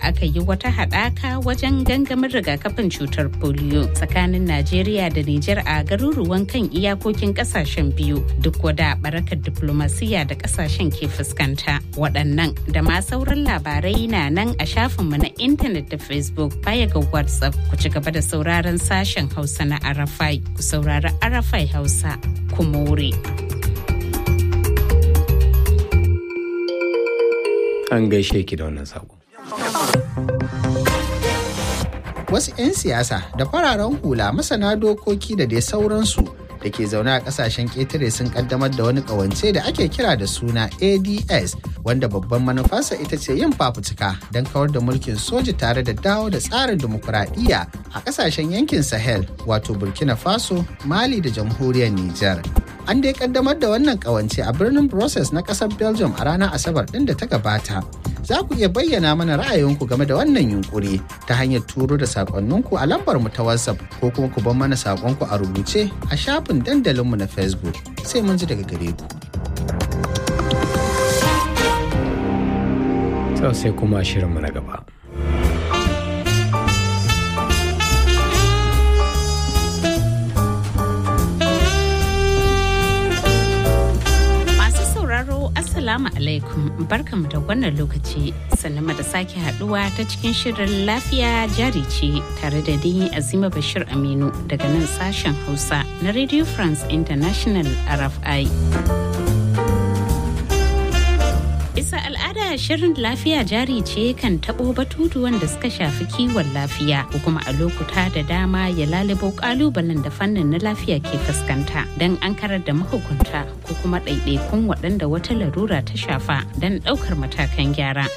aka yi wata haɗaka wajen gangamin rigakafin cutar polio tsakanin Najeriya da Nijar a garuruwan kan iyakokin ƙasashen biyu duk wada barakar diplomasiya da ƙasashen ke fuskanta. Waɗannan da ma sauran labarai na nan a shafinmu na intanet da Facebook baya ga WhatsApp ku ci gaba da sauraron sashen Hausa na Arafai ku saurari Arafai Hausa ku more. An gaishe ki da wannan sako. Wasu 'yan siyasa da fararen hula masana dokoki da dai sauransu da ke zaune a kasashen ƙetare sun kaddamar da wani ƙawance da ake kira da suna ADS wanda babban manufarsa ita ce yin fafutuka don kawar da mulkin soji tare da dawo da tsarin dimokuraɗiyya a kasashen yankin Sahel wato Burkina Faso, Mali da jamhuriyar Nijar. An dai kaddamar da wannan ƙawance a birnin Brussels na ƙasar Belgium a ranar Asabar ɗin da ta gabata. za ku iya bayyana mana ra'ayinku game da wannan yunkuri ta hanyar turo da sakonninku a lambar mu ta WhatsApp ko kuma ku bar mana sakonku a rubuce a shafin dandalinmu na Facebook sai mun ji daga gare ku. Sau sai kuma shirinmu na gaba. Assalamu alaikum barkamu da wannan lokaci sannan da sake haduwa ta cikin shirin lafiya jari ce tare da ni Azima Bashir Aminu daga nan sashen Hausa na Radio France International RFI. Bisa al'ada shirin lafiya jari ce kan taɓo batutuwan da suka shafi kiwon lafiya ko kuma a lokuta da dama ya lalubo ƙalubalen da fannin na lafiya ke fuskanta don an karar da mahukunta ko kuma ɗaiɗaikun waɗanda wata larura ta shafa don ɗaukar matakan gyara.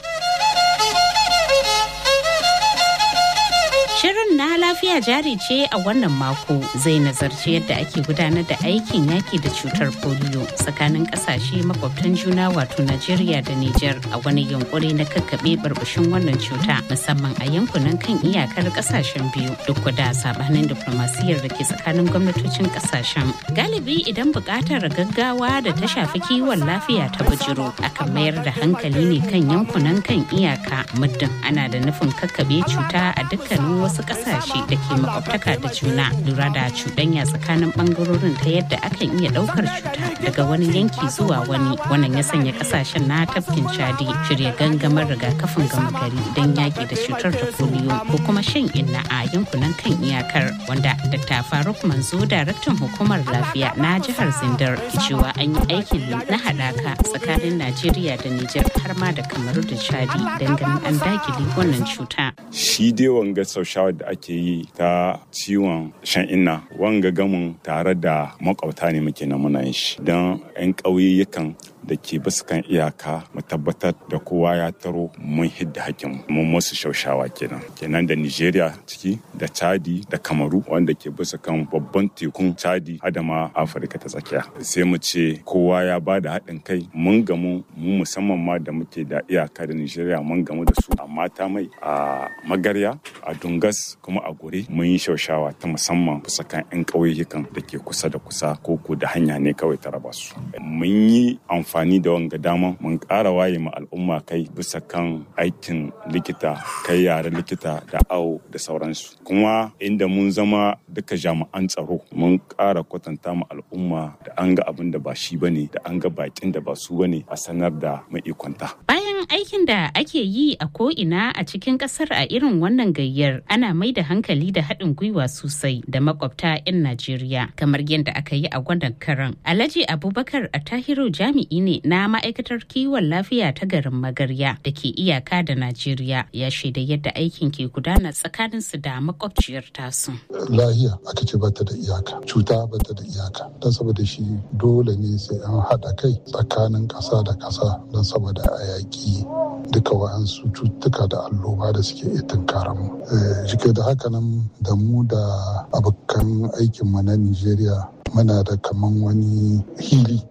Shirin na lafiya jari ce a wannan mako zai nazarci yadda ake gudanar da aikin yaki da cutar polio tsakanin kasashe makwabtan juna wato Najeriya da Nijar a wani yunkuri na kakkaɓe barbashin wannan cuta musamman a yankunan kan iyakar kasashen biyu duk da sabanin diplomasiyar da ke tsakanin gwamnatocin kasashen. Galibi idan buƙatar gaggawa da ta shafi kiwon lafiya ta bujiro akan mayar da hankali ne kan yankunan kan iyaka muddin ana da nufin kakkaɓe cuta a dukkanin wasu kasashe da ke makwabtaka da juna lura da cuɗanya tsakanin ɓangarorin ta yadda akan iya ɗaukar cuta daga wani yanki zuwa wani wannan ya sanya kasashen na tafkin chadi shirya gangamar rigakafin gama gari don yaƙi da cutar da polio ko kuma shan inna a yankunan kan iyakar wanda dr faruk manzo daraktan hukumar lafiya na jihar zindar cewa an yi aikin na haɗaka tsakanin najeriya da nijar har ma da kamaru da chadi don ganin an dakile wannan cuta shi dai wanga shawar da ake yi ta ciwon shan inna wanga gamin tare da makwabta ne muke na muna yin shi don 'yan ƙauyukan da ke bisa kan iyaka mu tabbatar da kowa ya taro mun hidda hakkin mun musu shaushawa kenan kenan da nigeria ciki da chadi da kamaru wanda ke bisa kan babban tekun chadi adama afirka ta tsakiya sai mu ce kowa ya ba da haɗin kai mun gamu mu musamman ma da muke da iyaka da nigeria mun gamu da su a mata mai a magarya a dungas kuma a gure mun yi shaushawa ta musamman bisa kan 'yan ƙauyukan da ke kusa da kusa ko da hanya ne kawai ta raba su mun yi amfani amfani da wanga dama mun ƙara waye ma al'umma kai bisa kan aikin likita kai yare likita da awo da sauransu kuma inda mun zama duka jami'an tsaro mun ƙara kwatanta ma al'umma da an ga abin da ba shi bane da an ga bakin da ba su bane a sanar da maikwanta bayan aikin da ake yi a ko'ina a cikin ƙasar a irin wannan gayyar ana mai da hankali da haɗin gwiwa sosai da makwabta 'yan najeriya kamar yadda aka yi a wannan karan alhaji abubakar a tahiru jami'i ne na ma'aikatar kiwon lafiya ta garin magarya da ke iyaka da najeriya ya shaida yadda aikin ke gudana tsakanin su da makwabciyar tasu lahiya aka ce bata da iyaka cuta bata da iyaka don saboda shi dole ne sai an haɗa kai tsakanin ƙasa da ƙasa don saboda a yaƙi duka wa'ansu cututtuka da alloba da suke iya tunkaran mu jike da haka nan da mu da abokan aikinmu na nigeria muna da kaman wani hili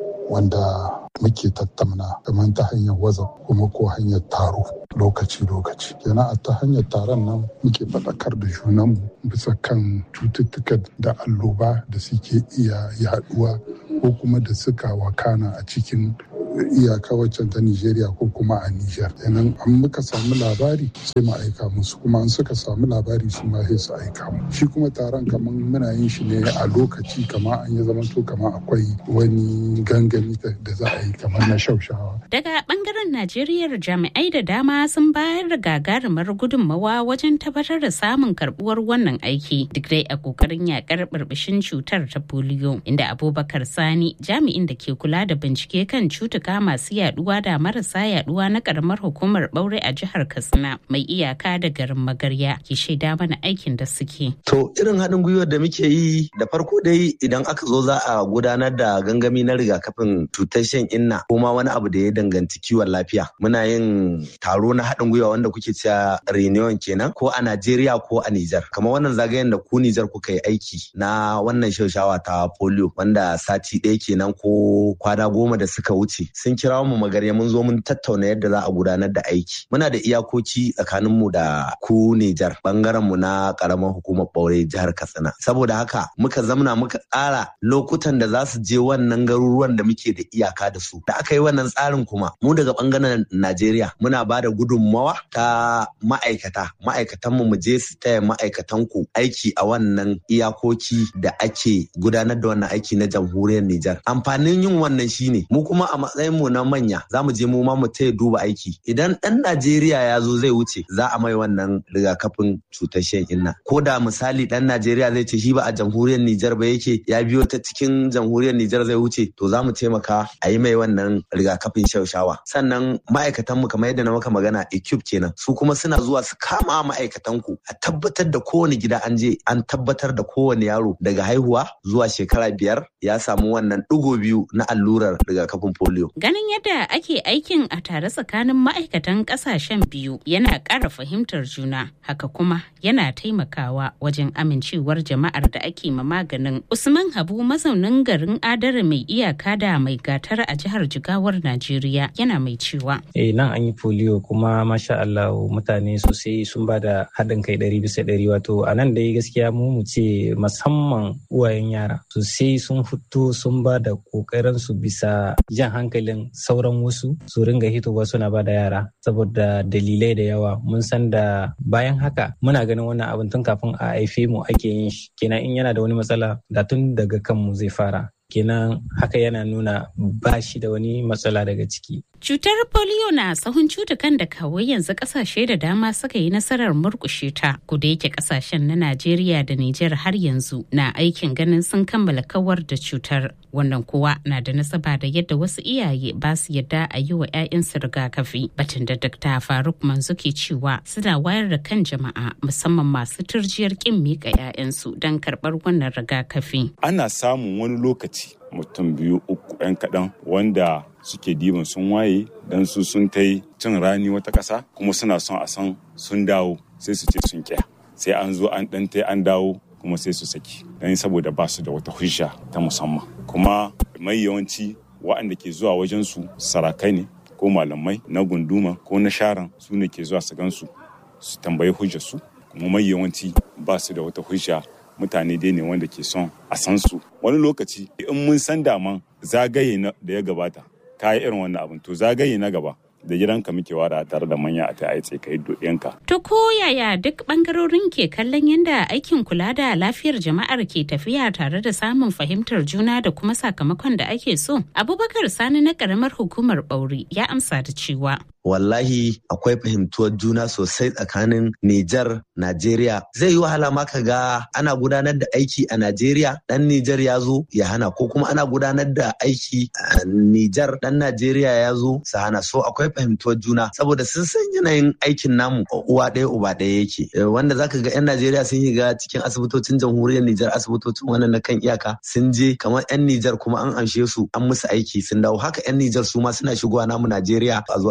wanda muke tattauna kamar ta hanyar waza kuma ko hanyar taro lokaci-lokaci kenan a ta hanyar taron nan muke faɗakar da junanmu bisa kan cututtukan da alloba da suke iya yaduwa ko kuma da suka wakana a cikin iyaka waccan ta Nijeriya ko kuma a Nijar. Kenan an muka samu labari sai mu aika musu kuma an suka samu labari su ma sai su aika mu. Shi kuma taron kamar muna yin shi ne a lokaci kamar an yi zamanto kamar akwai wani gangami da za a yi kamar na shaushawa. Daga bangaren Najeriya jami'ai da dama sun bayar da gagarumar gudunmawa wajen tabbatar da samun karbuwar wannan aiki duk dai a kokarin yakar burbushin cutar ta polio inda Abubakar Sani jami'in da ke kula da bincike kan cutuka masu yaduwa da marasa yaduwa na karamar hukumar Baure a jihar Katsina mai iyaka da garin Magarya ke shaida mana aikin da suke. To irin haɗin gwiwar da muke yi da farko dai idan aka zo za a gudanar da gangami na rigakafin cutar shan inna ko ma wani abu da ya danganci kiwon lafiya. Muna yin taro na haɗin gwiwa wanda kuke cewa reunion kenan ko a Najeriya ko a Nijar. Kamar wannan zagayen da ku Nijar kuka yi aiki na wannan shaushawa ta polio wanda sati ɗaya kenan ko kwana goma da suka wuce. Sun kira mu magarya mun zo mun tattauna yadda za a gudanar da aiki. Muna da iyakoci tsakanin mu da ku Nijar bangaren mu na karamar hukumar Ɓaure jihar Katsina. Saboda haka muka zamna muka tsara lokutan da za su je wannan garuruwan da muke da iyaka da su. Da aka yi wannan tsarin kuma mu daga bangaren Najeriya muna ba da gudunmawa ta ma'aikata. Ma'aikatan mu mu je su taya ma'aikatan ku aiki a wannan iyakoki da ake gudanar da wannan aiki na jamhuriyar Nijar. Amfanin yin wannan shine mu kuma a matsayin mu na manya za mu je mu ma mu taya duba aiki. Idan ɗan Najeriya ya zo zai wuce za a mai wannan rigakafin cutar shan inna. Ko da misali ɗan Najeriya zai ce shi ba a jamhuriyar Nijar ba yake ya biyo ta cikin jamhuriyar Nijar zai wuce to za mu taimaka a yi mai wannan rigakafin shaushawa. Sannan ma'aikatan mu kamar yadda na maka magana equipe kenan su kuma suna zuwa su kama ma'aikatan ku a tabbatar da kowane gida an je an tabbatar da kowane yaro daga haihuwa zuwa shekara biyar ya samu wannan ɗigo biyu na allurar rigakafin polio. Ganin yadda ake aikin a tare tsakanin ma'aikatan ƙasashen biyu yana ƙara fahimtar juna haka kuma yana taimakawa wajen amincewar jama'ar da ake ma maganin. Usman Habu mazaunin garin Adara mai iyaka da mai gatar a jihar Jigawar Najeriya yana mai cewa. Eh nan an yi polio kuma masha Allah mutane sosai sun ba da haɗin kai ɗari bisa ɗari wato a nan dai gaskiya mu mu ce musamman uwayen yara sosai sun fito sun ba da ƙoƙarin su bisa jan hankalin sauran wasu su ringa hitowa suna ba da yara saboda dalilai da yawa mun san da bayan haka muna ganin wannan abin tun kafin a haife mu ake yin shi kenan in yana da wani matsala da tun daga kanmu zai fara kenan haka yana nuna ba shi da wani matsala daga ciki. Cutar polio na sahun cutukan da kawai yanzu kasashe da dama suka yi nasarar murkushe ta, kuda yake kasashen na Najeriya da Nijar har yanzu na aikin ganin sun kammala kawar da cutar. Wannan kuwa na da nasaba da yadda wasu iyaye ba su yadda a yi wa 'ya'yansu rigakafi. Batun da Dr. Faruk Manzo ke cewa suna wayar da kan jama'a musamman masu turjiyar kin miƙa 'ya'yansu don karɓar wannan rigakafi. Ana samun wani lokaci mutum biyu uku 'yan kaɗan wanda suke diban sun waye don su sun ta cin rani wata ƙasa kuma suna son a san sun dawo sai su ce sun kya sai an zo an ɗan ta an dawo kuma sai su saki don saboda ba su da wata hujja ta musamman kuma mai yawanci waɗanda ke zuwa wajen su sarakai ne ko malamai na gunduma ko na sharan su ne ke zuwa su gansu su tambayi hujjar su kuma mai yawanci ba su da wata hujja mutane dai ne wanda ke son a san su wani lokaci in mun san daman zagaye da ya gabata ka yi irin wannan abin to zagaye na gaba da gidanka muke wada tare da manya a ta aice ka yi yanka. To ko yaya duk bangarorin ke kallon yadda aikin kula da lafiyar jama'ar ke tafiya tare da samun fahimtar juna da kuma sakamakon da ake so? Abubakar Sani na karamar hukumar Bauri ya amsa da cewa. wallahi akwai fahimtuwar juna sosai tsakanin Nijar, Najeriya. Zai yi wahala ma ka ga ana gudanar da aiki a Najeriya, ɗan Nijar ya zo ya hana ko kuma ana gudanar da aiki a Nijar, ɗan Najeriya ya zo su hana. So akwai fahimtuwar juna saboda sun san yanayin aikin namu uwa ɗaya uba ɗaya yake. Wanda zaka ga 'yan Najeriya sun yi ga cikin asibitocin jamhuriyar Nijar asibitocin wannan na kan iyaka sun je kamar 'yan Nijar kuma an amshe su an musu aiki sun dawo haka 'yan Nijar su ma suna shigowa namu Najeriya a zo a musu aiki.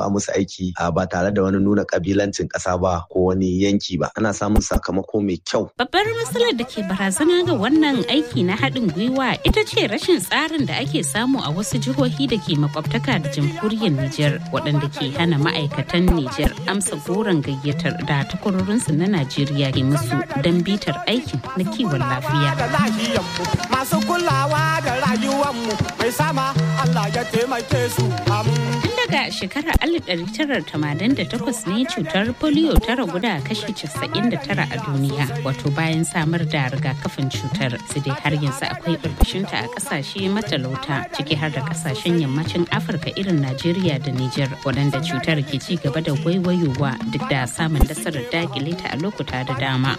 aiki ba tare da wani nuna kabilancin ƙasa ba ko wani yanki ba ana samun sakamako mai kyau babbar matsalar da ke barazana ga wannan aiki na haɗin gwiwa ita ce rashin tsarin da ake samu a wasu jihohi da ke makwabtaka da jamhuriyar Nijar waɗanda ke hana ma'aikatan Nijar amsa goron gayyatar da takwarorinsu na Najeriya ke musu don bitar aikin na kiwon lafiya. Masu kulawa da rayuwanmu mai sama Allah ya taimake su. Tun daga shekarar 1988 ne cutar polio ta ragu da kashi 99 a duniya wato bayan samar da rigakafin cutar su dai har yanzu akwai burbushinta a kasashe matalauta ciki har da kasashen yammacin afirka irin najeriya da niger waɗanda cutar ke ci gaba da waiwayowa duk da samun nasarar dakile ta a lokuta da dama